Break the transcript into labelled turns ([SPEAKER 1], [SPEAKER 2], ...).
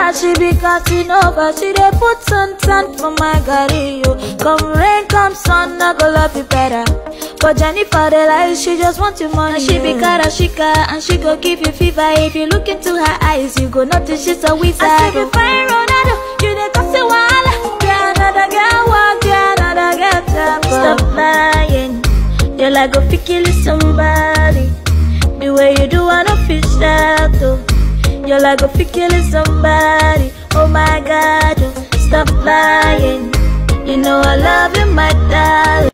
[SPEAKER 1] Now she be Casanova, she dey put sun tan for my garri yo. Come rain, come sun, I go love you better. But Jennifer the lie, she just want your money. And she be Karashika, and she go give you fever. If you look into her eyes, you go notice she's a wizard. I say you find Ronaldo, you dey cause a wahala. Yeah, another girl walk, yeah, another girl tap. Stop lying, you're like a kill somebody. The way you do, I don't feel that though. You're like a killing somebody. Oh my God, oh, stop lying. You know I love you, my darling.